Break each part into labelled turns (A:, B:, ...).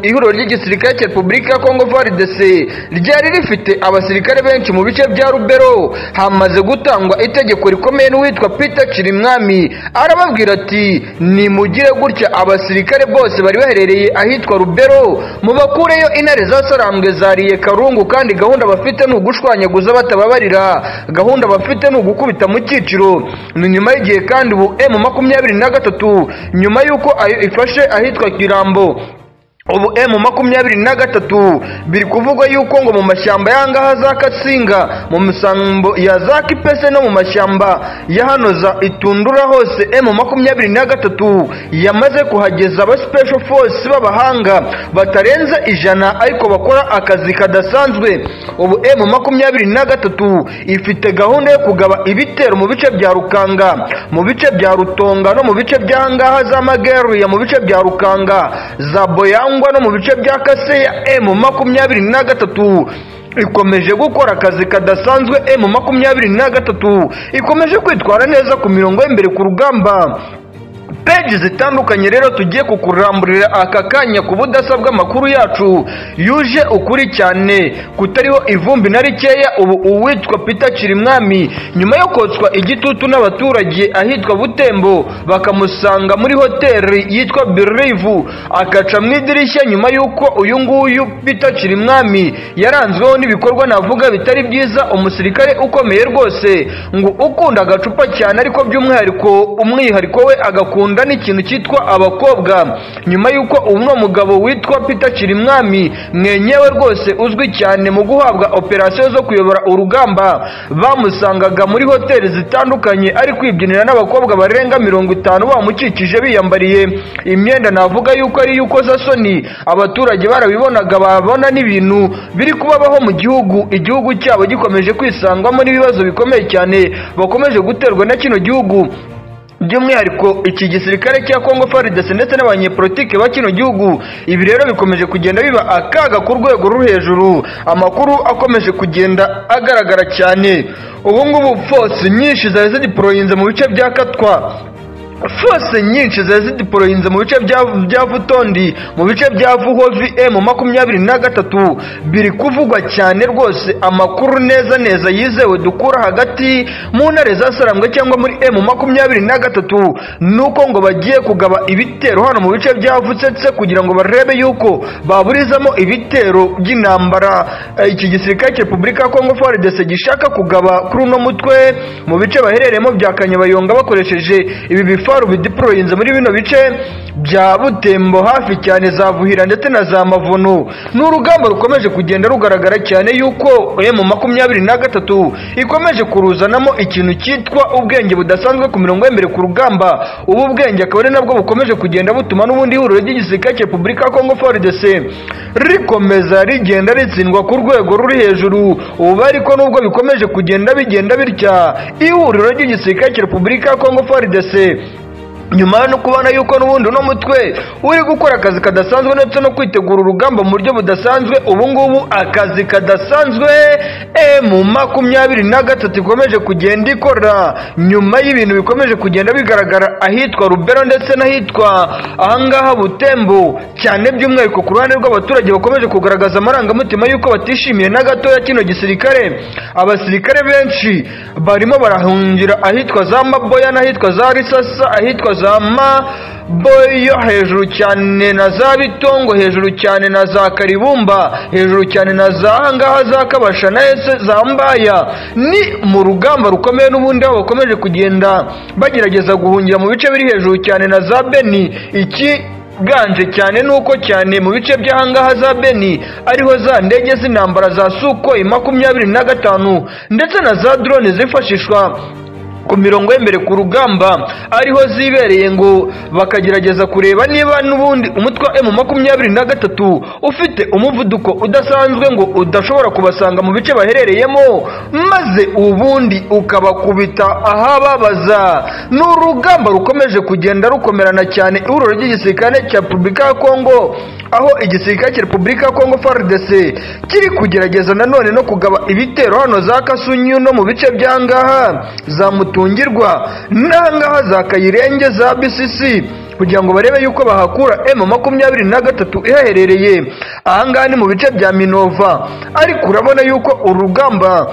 A: ihuriro ry'igisirikare cya repubulika ya kongo varidese ryari rifite abasirikare benshi mu bice bya rubero hamaze gutangwa itegeko rikomeye n'uwitwa peter kirimwami arababwira ati nimugire gutya abasirikare bose bari baherereye ahitwa rubero mubakureyo intare zasarambwe zariye karungu kandi gahunda bafite ni ugushwanyaguza batababarira gahunda bafite ni ugukubita mu cyiciro ni nyuma y'igihe kandi ubu emu makumyabiri na gatatu nyuma y'uko ayo ifashe ahitwa kirambo ubu emu makumyabiri na gatatu biri kuvugwa yuko ngo mu mashyamba y'ahangaha za katsinga mu misambo ya za kipese no mu mashyamba ya hano za itundura hose emu makumyabiri na gatatu yamaze kuhageza aba special force b'abahanga batarenze ijana ariko bakora akazi kadasanzwe ubu emu makumyabiri na gatatu ifite gahunda yo kugaba ibitero mu bice bya rukanga mu bice bya rutonga no mu bice by'ahangaha za mageruya mu bice bya rukanga za boyangu cyangwa no mu bice bya kaseya emu makumyabiri na gatatu ikomeje gukora akazi kadasanzwe emu makumyabiri na gatatu ikomeje kwitwara neza ku mirongo y'imbere ku rugamba peji zitandukanye rero tugiye kukuramburira aka kanya ku budasa bw'amakuru yacu yuje ukuri cyane kutariho ivumbi na rikeya ubu uwitwa pita kirimwami nyuma yo kotswa igitutu n'abaturage ahitwa butembo bakamusanga muri hoteli yitwa birivu akaca mu idirishya nyuma y'uko uyu nguyu pita kirimwami yaranzweho n'ibikorwa navuga bitari byiza umusirikare ukomeye rwose ngo ukunda agacupa cyane ariko by'umwihariko umwihariko we agakunda bakunda n'ikintu cyitwa abakobwa nyuma y'uko uno mugabo witwa peter kirimwami mwenyewe rwose uzwi cyane mu guhabwa operasiyo zo kuyobora urugamba bamusangaga muri hoteli zitandukanye ari kwibyinira n'abakobwa barenga mirongo itanu bamukikije biyambariye imyenda navuga yuko ari iy'ukoza soni abaturage barabibonaga babona n'ibintu biri kubabaho mu gihugu igihugu cyabo gikomeje kwisangwamo n'ibibazo bikomeye cyane bakomeje guterwa na kino gihugu by'umwihariko iki gisirikare cya kongo faridese ndetse n'abanyepolitike ba kino gihugu ibi rero bikomeje kugenda biba akaga ku rwego ruri hejuru amakuru akomeje kugenda agaragara cyane ubu ngubu force nyinshi zari zidiporoyinze mu bice bya katwa fose nyinshi zari zidiporoyinze mu bice bya vutondi mu bice bya vuhovi emu makumyabiri na gatatu biri kuvugwa cyane rwose amakuru neza neza yizewe dukura hagati mu ntare za sarambwe cyangwa muri emu makumyabiri na gatatu ni uko ngo bagiye kugaba ibitero hano mu bice byavutse kugira ngo barebe yuko baburizamo ibitero by'intambara iki gisirikare cya repubulika ya kongo faridese gishaka kugaba kuri uno mutwe mu bice baherereyemo bya kanyabayonga bakoresheje ibi bifa ibifaru bidiporoyinze muri bino bice bya butembo hafi cyane za vuhira ndetse na za mavuno ni urugamba rukomeje kugenda rugaragara cyane yuko emu makumyabiri na gatatu ikomeje kuruzanamo ikintu cyitwa ubwenge budasanzwe ku mirongo y'imbere ku rugamba ubu bwenge akaba ari nabwo bukomeje kugenda butuma n'ubundi ihuriro ry'igisirikare cya repubulika ya kongo frdc rikomeza rigenda ritsindwa ku rwego ruri hejuru ubu ariko nubwo bikomeje kugenda bigenda bitya ihuriro ry'igisirikare cya repubulika ya kongo frdc nyuma no kubona yuko n'ubundi uno mutwe uri gukora akazi kadasanzwe ndetse no kwitegura urugamba mu buryo budasanzwe ubu ngubu akazi kadasanzwe emu makumyabiri na gatatu ikomeje kugenda ikora nyuma y'ibintu bikomeje kugenda bigaragara ahitwa rubero ndetse n'ahitwa ahangaha butembo cyane by'umwihariko ku ruhande rw'abaturage bakomeje kugaragaza amarangamutima y'uko batishimiye na gatoya kino gisirikare abasirikare benshi barimo barahungira ahitwa za maboya n'ahitwa za risasa ahitwa za maboyo hejuru cyane na za bitongo hejuru cyane na za karibumba hejuru cyane na za ahangaha za kabasha na ese za mbaya ni mu rugamba rukomeye n'ubundi aho bakomeje kugenda bagerageza guhungira mu bice biri hejuru cyane na za beni iki ganje cyane nuko cyane mu bice by'ahangaha za beni ariho za ndege z'intambara za sukoyi makumyabiri na gatanu ndetse na za drone zifashishwa ku mirongo y'imbere ku rugamba ariho zibereye ngo bakagerageza kureba niba n'ubundi umutwe wa emu makumyabiri na gatatu ufite umuvuduko udasanzwe ngo udashobora kubasanga mu bice baherereyemo maze ubundi ukabakubita ahababaza ni urugamba rukomeje kugenda rukomerana cyane ihuriro ry'igisirikare cya repubulika ya kongo aho igisirikare cya repubulika ya kongo frdc kiri kugerageza nanone no kugaba ibitero hano za kasunyu no mu bice by'angaha za mutungirwa n'ahangaha za kayirenge za bcc kugira ngo barebe yuko bahakura emu makumyabiri na gatatu ihaherereye ahangaha ni mu bice bya minova ariko urabona yuko uru rugamba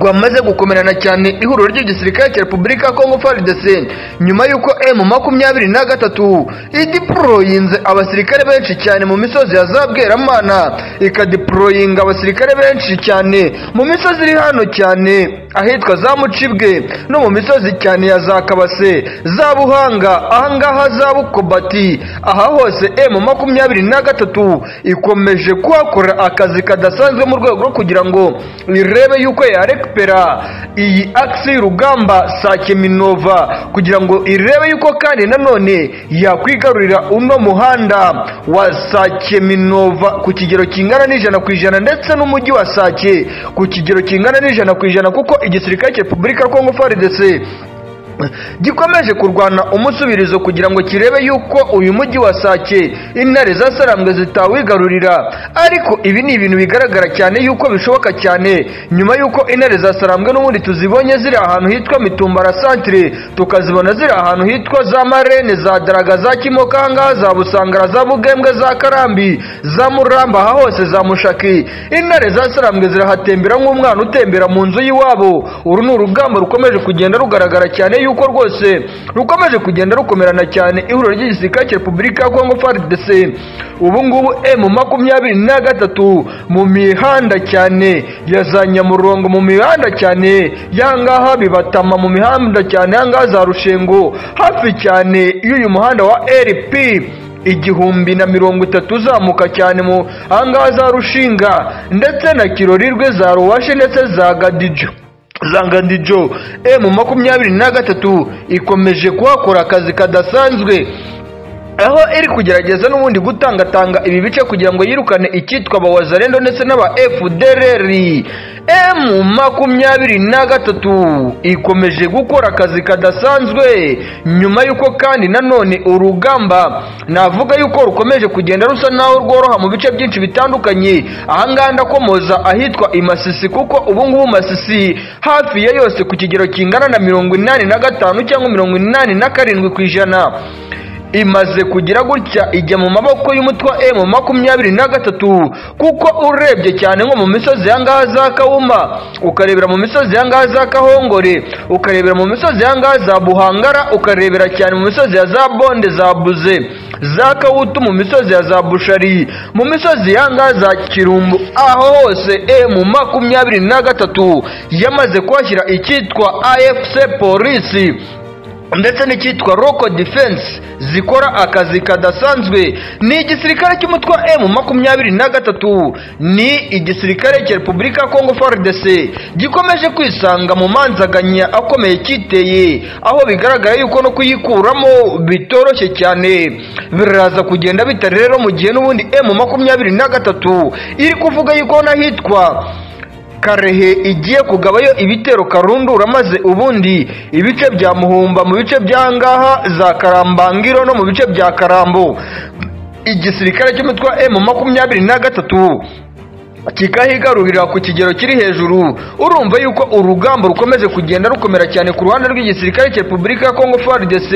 A: rwamaze gukomerana cyane ihuriro ry'igisirikare cya repubulika ya kongo frdc nyuma y'uko emu makumyabiri na gatatu idiporoyinze abasirikare benshi cyane mu misozi ya za bweramana ikadiporoyinga abasirikare benshi cyane mu misozi iri hano cyane ahitwa za mucibwe no mu misozi cyane ya za kabase za buhanga ahangaha za bukobati aha hose emu makumyabiri na gatatu ikomeje kuhakora akazi kadasanzwe mu rwego rwo kugira ngo irebe yuko yareka rekipera iyi akisi y'urugamba sake minova kugira ngo irebe yuko kandi nanone yakwigarurira uno muhanda wa sake minova ku kigero kingana n'ijana ku ijana ndetse n'umujyi wa sake ku kigero kingana n'ijana ku ijana kuko igisirikare cya repubulika ya kongo faridese gikomeje kurwana umusubirizo kugira ngo kirebe yuko uyu mujyi wa sake intare za sarambwe zitawigarurira ariko ibi ni ibintu bigaragara cyane yuko bishoboka cyane nyuma yuko intare za sarambwe n'ubundi tuzibonye ziri ahantu hitwa mitumbara santire tukazibona ziri ahantu hitwa za marene za daraga za kimokanga za busangara za bugembwe za karambi za muramba aha hose za mushaki intare za sarambwe zirahatembera nk'umwana utembera mu nzu y'iwabo uru ni urugamba rukomeje kugenda rugaragara cyane yuko rwose rukomeje kugenda rukomerana cyane ihuriro ry'igisirikare cya repubulika ya kongo frdc ubu ngubu emu makumyabiri na gatatu mu mihanda cyane ya za nyamurongo mu mihanda cyane yangaha bibatama mu mihanda cyane yangaha za rushengo hafi cyane y'uyu muhanda wa rp igihumbi na mirongo itatu uzamuka cyane mu ahangaha za rushinga ndetse na kirori rwe za ruwashe ndetse za gadijo zangandijo emu makumyabiri na gatatu ikomeje kuhakora akazi kadasanzwe aho iri kugerageza n'ubundi gutangatanga ibi bice kugira ngo yirukane icyitwa abawazarendo ndetse n'aba fdrr emu makumyabiri na gatatu ikomeje gukora akazi kadasanzwe nyuma y'uko kandi nanone urugamba navuga yuko rukomeje kugenda rusa naho rworoha mu bice byinshi bitandukanye ahangaha ndakomoza ahitwa imasisi kuko ubungubu masisi hafi ya yose ku kigero kingana na mirongo inani na gatanu cyangwa mirongo inani na karindwi ku ijana imaze kugira gutya ijya mu maboko y'umutwa emu makumyabiri na gatatu kuko urebye cyane nko mu misozi yangaha za kawuma ukarebera mu misozi yangaha za kahongore ukarebera mu misozi yangaha za buhangara ukarebera cyane mu misozi ya za bonde za buze za kawutu mu misozi ya za bushari mu misozi yangaha za kirumbu aho hose emu makumyabiri na gatatu yamaze kuhashyira icyitwa afc polisi ndetse n'icyitwa roko defense zikora akazi kadasanzwe ni igisirikare cy'umutwe wa emu makumyabiri na gatatu ni igisirikare cya repubulika ya kongo frdc gikomeje kwisanga mu manzaganya akomeye kiteye aho bigaragara yuko no kuyikuramo bitoroshye cyane biraza kugenda bitari rero mu gihe n'ubundi emu makumyabiri na gatatu iri kuvuga yuko n'ahitwa karehe igiye kugabayo ibitero karundura maze ubundi ibice bya muhumba mu bice by'ahangaha za karambangiro no mu bice bya karambo igisirikare cy'umutwe wa emu makumyabiri na gatatu kikahigarurira ku kigero kiri hejuru urumva yuko urugamba rukomeje kugenda rukomera cyane ku ruhande rw'igisirikare cya repubulika ya kongo frdc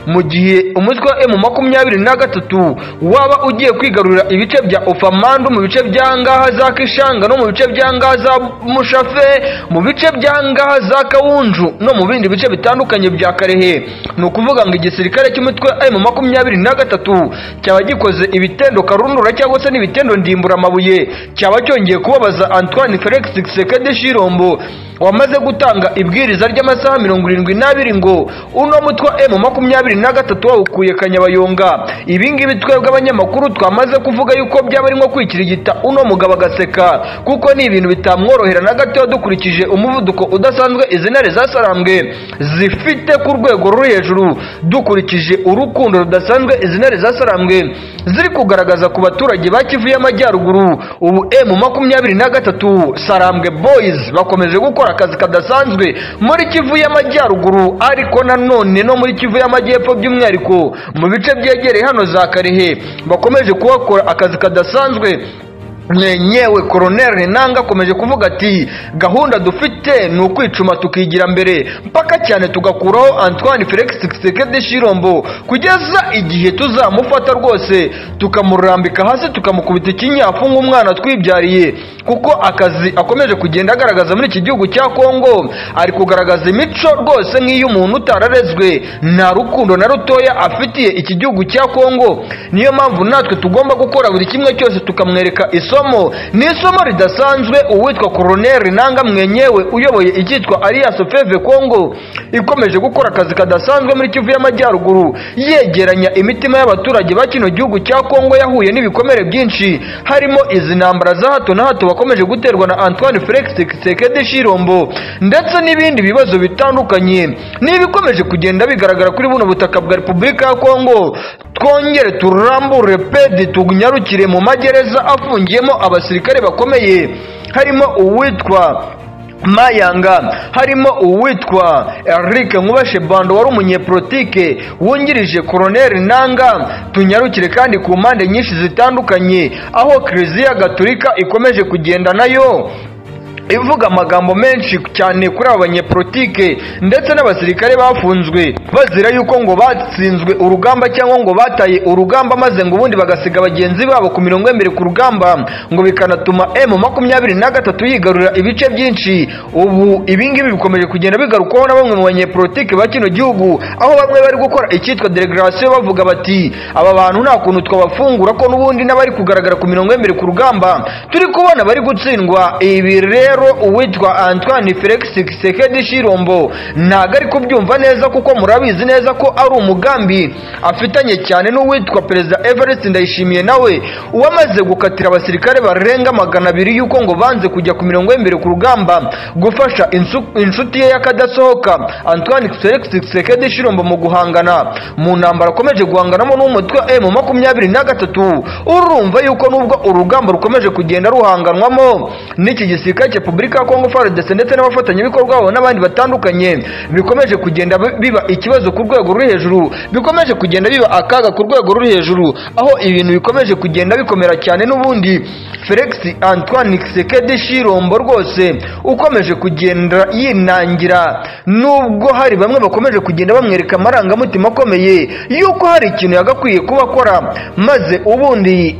A: mu gihe umutwe wa emu makumyabiri na gatatu waba ugiye kwigarurira ibice bya ufamandu mu bice by'ahangaha za kishanga no mu bice by'ahangaha za mushafe mu bice by'ahangaha za kawunju no mu bindi bice bitandukanye bya karehe ni ukuvuga ngo igisirikare cy'umutwe wa emu makumyabiri na gatatu cyaba gikoze ibitendo karundura cyangwa se n'ibitendo ndimburamabuye cyaba cyo cyongeye kubabaza antoine felix gisekedi shirombo wamaze gutanga ibwiriza ry'amasaha mirongo irindwi n'abiri ngo uno mutwe emu makumyabiri na gatatu wawukuye kanyabayonga ibingibi twebwe abanyamakuru twamaze kuvuga yuko byaba ari nko kwikirigita uno mugabo agaseka kuko ni ibintu bitamworohera na gatoya dukurikije umuvuduko udasanzwe izi ntare zasarambwe zifite ku rwego ruri hejuru dukurikije urukundo rudasanzwe izi ntare zasarambwe ziri kugaragaza ku baturage ba kivu y'amajyaruguru ubu emu makumyabiri na gatatu sarambwe boyizi bakomeje gukora akazi kadasanzwe muri kivu y'amajyaruguru ariko nanone no muri kivu y'amajyepfo by'umwihariko mu bice byegereye hano za karehe bakomeje kuhakora akazi kadasanzwe mwenyewe koroneri ninanga akomeje kuvuga ati gahunda dufite ni ukwicuma tukigira mbere mpaka cyane tugakuraho antoine felix tshisekedi shirombo kugeza igihe tuzamufata rwose tukamurambika hasi tukamukubita ikinyafu nk'umwana twibyariye kuko akazi akomeje kugenda agaragaza muri iki gihugu cya kongo ari kugaragaza imico rwose nk'iy'umuntu utararezwe nta rukundo na rutoya afitiye iki gihugu cya kongo niyo mpamvu natwe tugomba gukora buri kimwe cyose tukamwereka isomo ni isomo ridasanzwe uwitwa koroneri nanga mwenyewe uyoboye icyitwa alias feve kongo ikomeje gukora akazi kadasanzwe muri kivu y'amajyaruguru yegeranya imitima y'abaturage ba kino gihugu cya kongo yahuye n'ibikomere byinshi harimo izi ntambara za hato na hato bakomeje guterwa na antoine felix tshisekedi shirombo ndetse n'ibindi bibazo bitandukanye n'ibikomeje kugenda bigaragara kuri buno butaka bwa repubulika ya kongo twongere turambure pedi tunyarukire mu magereza afungiyemo abasirikare bakomeye harimo uwitwa mayanga harimo uwitwa eric nkubashe bando wari umunyepolitike wungirije koroneri nanga tunyarukire kandi ku mpande nyinshi zitandukanye aho kiliziya gaturika ikomeje kugenda nayo ivuga amagambo menshi cyane kuri aba banyepolitike ndetse n'abasirikare bafunzwe bazira yuko ngo batsinzwe urugamba cyangwa ngo bataye urugamba maze ngo ubundi bagasiga bagenzi babo ku mirongo y'embere ku rugamba ngo bikanatuma emu makumyabiri na gatatu yigarurira ibice byinshi ubu ibingibi bikomeje kugenda bigarukwaho na bamwe mu banyepolitike ba kino gihugu aho bamwe bari gukora icyitwa delegasiyo bavuga bati aba bantu nta kuntu twabafungura ko n'ubundi n'abari kugaragara ku mirongo y'embere ku rugamba turi kubona bari gutsindwa ibi rero rero uwitwa antoine felix kisekedi shirombo ntago ari kubyumva neza kuko murabizi neza ko ari umugambi afitanye cyane n'uwitwa perezida evariste ndayishimiye nawe uwamaze gukatira abasirikare barenga magana abiri y'uko ngo banze kujya ku mirongo y'imbere ku rugamba gufasha insu- inshuti ye y'akadasohoka antoine felix kisekedi shirombo mu guhangana mu ntambaro akomeje guhanganamo n'umutwe wa emu makumyabiri na gatatu urumva yuko nubwo urugamba rukomeje kugenda ruhanganwamo n'iki gisirikare repubulika ya kongo frdc ndetse n'abafatanyabikorwa babo n'abandi batandukanye bikomeje kugenda biba ikibazo ku rwego ruri hejuru bikomeje kugenda biba akaga ku rwego ruri hejuru aho ibintu bikomeje kugenda bikomera cyane n'ubundi felix antoine kisekedi shirombo rwose ukomeje kugenda yinangira nubwo hari bamwe bakomeje kugenda bamwereka amarangamutima akomeye yuko hari ikintu yagakwiye kuba akora maze ubundi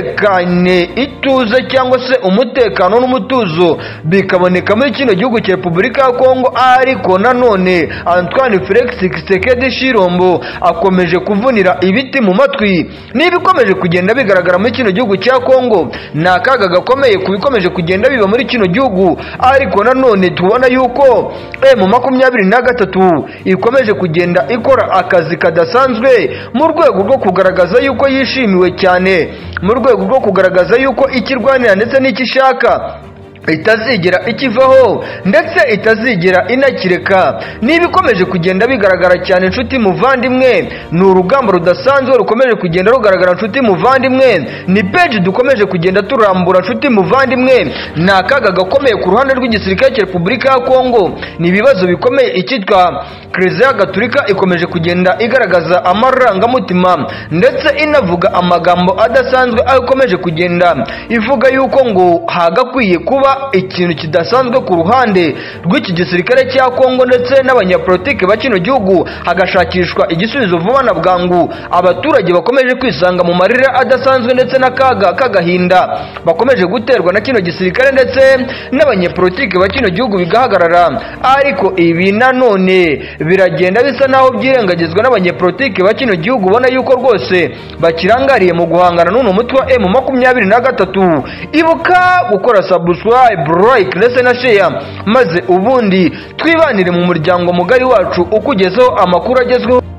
A: itekane ituze cyangwa se umutekano n'umutuzo bikaboneka muri kino gihugu cya repubulika ya kongo ariko nanone antoine felix kisekedi shirombo akomeje kuvunira ibiti mu matwi n'ibikomeje kugenda bigaragara muri kino gihugu cya kongo ni akaga gakomeye ku bikomeje kugenda biba muri kino gihugu ariko nanone tubona yuko emu makumyabiri na gatatu ikomeje kugenda ikora akazi kadasanzwe mu rwego rwo kugaragaza yuko yishimiwe cyane mu rwego rwo kugaragaza yuko icyo irwanira ndetse n'icyo ishaka itazigera ikivaho ndetse itazigera inakireka n'ibikomeje kugenda bigaragara cyane inshuti muvandimwe ni urugamba rudasanzwe rukomeje kugenda rugaragara inshuti muvandimwe ni peji dukomeje kugenda turambura inshuti muvandimwe ni akaga gakomeye ku ruhande rw'igisirikare cya repubulika ya kongo ni ibibazo bikomeye icyitwa kiliziya gaturika ikomeje kugenda igaragaza amarangamutima ndetse inavuga amagambo adasanzwe aho ikomeje kugenda ivuga yuko ngo hagakwiye kuba ikintu kidasanzwe ku ruhande rw'iki gisirikare cya kongo ndetse n'abanyapolitiki ba kino gihugu hagashakishwa igisubizo vuba na bwangu abaturage bakomeje kwisanga mu marira adasanzwe ndetse n'akaga k'agahinda bakomeje guterwa na kino gisirikare ndetse n'abanyepolitiki ba kino gihugu bigahagarara ariko ibi nanone biragenda bisa naho byirengagizwa n'abanyepolitiki ba kino gihugu ubona yuko rwose bakirangariye mu guhangana n'uno mutwe wa emu makumyabiri na gatatu ibuka gukora sabusu subscribe like ndetse na share maze ubundi twibanire mu muryango mugari wacu ukugezeho amakuru agezweho